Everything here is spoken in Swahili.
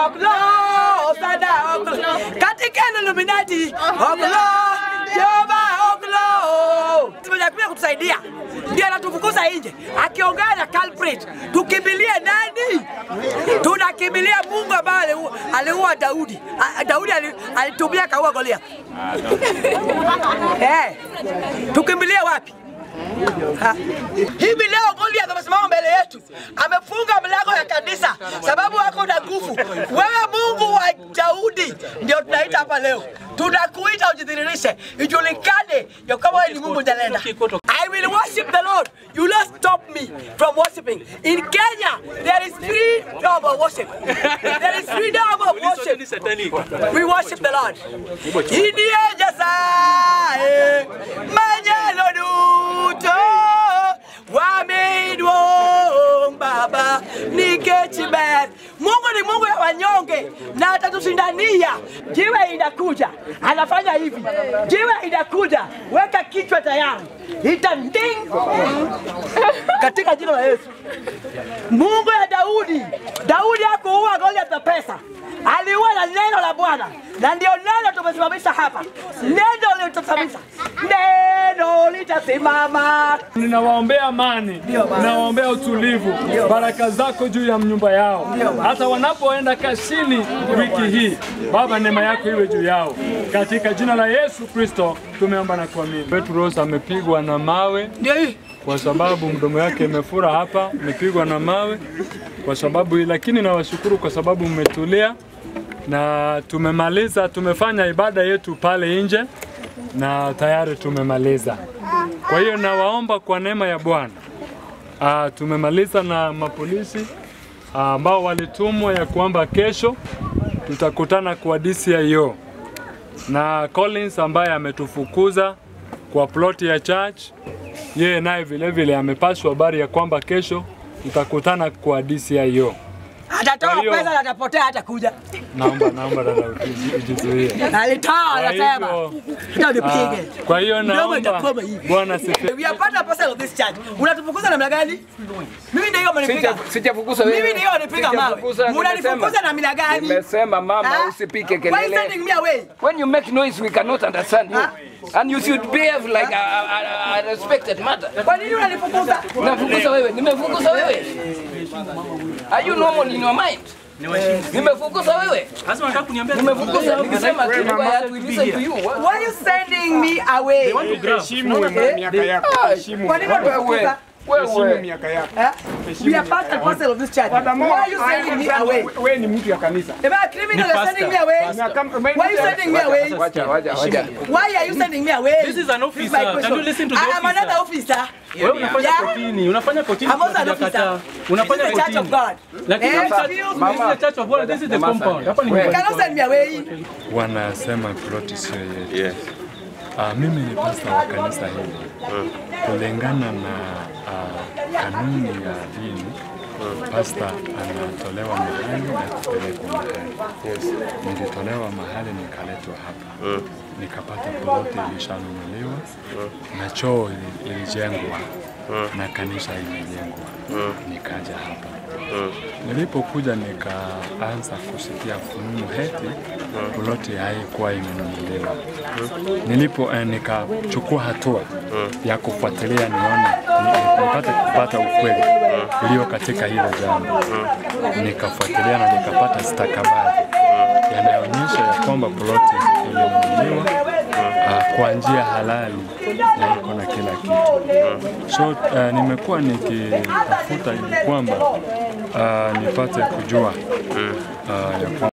Oklo, Osana Oklo. Katika Illuminati, Oklo, Jehova Oklo. Tumekuja kutusaidia. Ndio anatufukuza nje. Akiongea na culprit, tukimbilie nani? Tunakimbilia Mungu ambaye aliua- aliua Daudi. A- Daudi ali- alitumia kaua Goliath. Eh, tukimbilie wapi? Ha. Hivi leo Goliath amesimama mbele yetu, amefunga mlango ya kanisa sababu wako na nguvu. Wewe Mungu wa Daudi ndio tunaita hapa leo, tunakuita ujidhihirishe, ijulikane ya kwamba wewe ni Mungu jalenda. I will worship the Lord. You will not stop me from worshiping. In Kenya, there is freedom of worship. There is freedom of worship. We worship the Lord. Indie jasae manyalo duto wameiduong Baba nikech ber. Mungu ni Mungu ya wanyonge na atatushindania. Jiwe inakuja, anafanya hivi. Jiwe inakuja, weka kichwa tayari, itanding katika jina la Yesu. Mungu ya Daudi, Daudi hakuua Goliath na pesa, aliua na neno la Bwana, na ndio neno tumesimamisha hapa. Neno litasimamisha, neno litasimama. Ninawaombea amani, ninawaombea utulivu, baraka zako juu ya nyumba yao, hata wanapoenda kazini wiki hii. Baba, neema yako iwe juu yao, katika jina la Yesu Kristo tumeomba na kuamini. Petros amepigwa na mawe Ndio hii kwa sababu mdomo yake imefura hapa, imepigwa na mawe kwa sababu hii, lakini nawashukuru kwa sababu mmetulia na tumemaliza, tumefanya ibada yetu pale nje na tayari tumemaliza. Kwa hiyo nawaomba kwa neema ya Bwana ah, tumemaliza na mapolisi ah, ambao walitumwa ya kwamba kesho tutakutana kwa DCIO na Collins ambaye ametufukuza kwa ploti ya church, yeye naye vile vile amepashwa habari ya kwamba kesho tutakutana kwa DCIO. atatoa Kwa hiyo- pesa na atapotea, hata kuja. Naomba naomba dada ujizu- ujizuie. Alitoa, Kwa anasema hivyo, ndio ah, nipige. Kwa hiyo Mdomo naomba itakuwa hivi. Bwana sifi. We are part and parcel of this church. Unatufukuza namna gani? Mimi ndio mnipiga. Sija- Sijafukuza wewe. Mimi ndio nipiga mawe. Sijafukuza, Unanifukuza nimesema. na mila gani? Nimesema mama Ah? usipike Why you kelele. sending me away? When you make noise we cannot understand you. Ah? And you should behave like a, a, a, a respected mother. Kwa nini unanifukuza? Nimefukuza wewe, nimefukuza wewe. Are you normal in your mind? Nimefukuza wewe. Nimefukuza nikisema kitu kwa ya to listen to you. What? Why you sending me away? Heshimu miaka yako. Heshimu. Kwa nini unanifukuza? Heshimu Wewe. miaka yako. Eh? We are part and parcel of this church. Why are you sending me away? Wewe ni mtu ya kanisa. Am I a criminal? You're sending me away? Na kama- Why are you sending me away? Wacha, wacha, wacha. Why are you sending me away? This is an my officer. Can question. you listen to the I am officer? another officer. Wewe unafanya Yeah. kotini, unafanya kotini. I'm also an tunakataa. officer. Unafanya This is the church of kotini. God. Lakini Eh, sasa, excuse me. this is the church of God. This is the compound. Hapa ni You nyumbani. cannot send me away. Wanasema ploti sio yetu. Ah, mimi ni pasta wa kanisa hili. Kulingana na ah, kanuni ya dini, pasta anatolewa mahali na kupelekwa mahali. Nilitolewa mahali nikaletwa hapa, nikapata ploti ilishanunuliwa na choo ili- ilijengwa na kanisa imejengwa, nikaja hapa. Nilipokuja nikaanza kusikia fununu heti ploti haikuwa imenunuliwa. Nilipo eh, nikachukua hatua ya kufuatilia nione ni- nipate kupata ukweli ulio katika hilo jambo. Nikafuatilia na nikapata stakabadhi yanayoonyesha ya kwamba ploti ilinunuliwa ah, kwa njia halali na iko na kila kitu. So uh, nimekuwa nikitafuta ili kwamba uh, nipate kujua uh, ya kwamba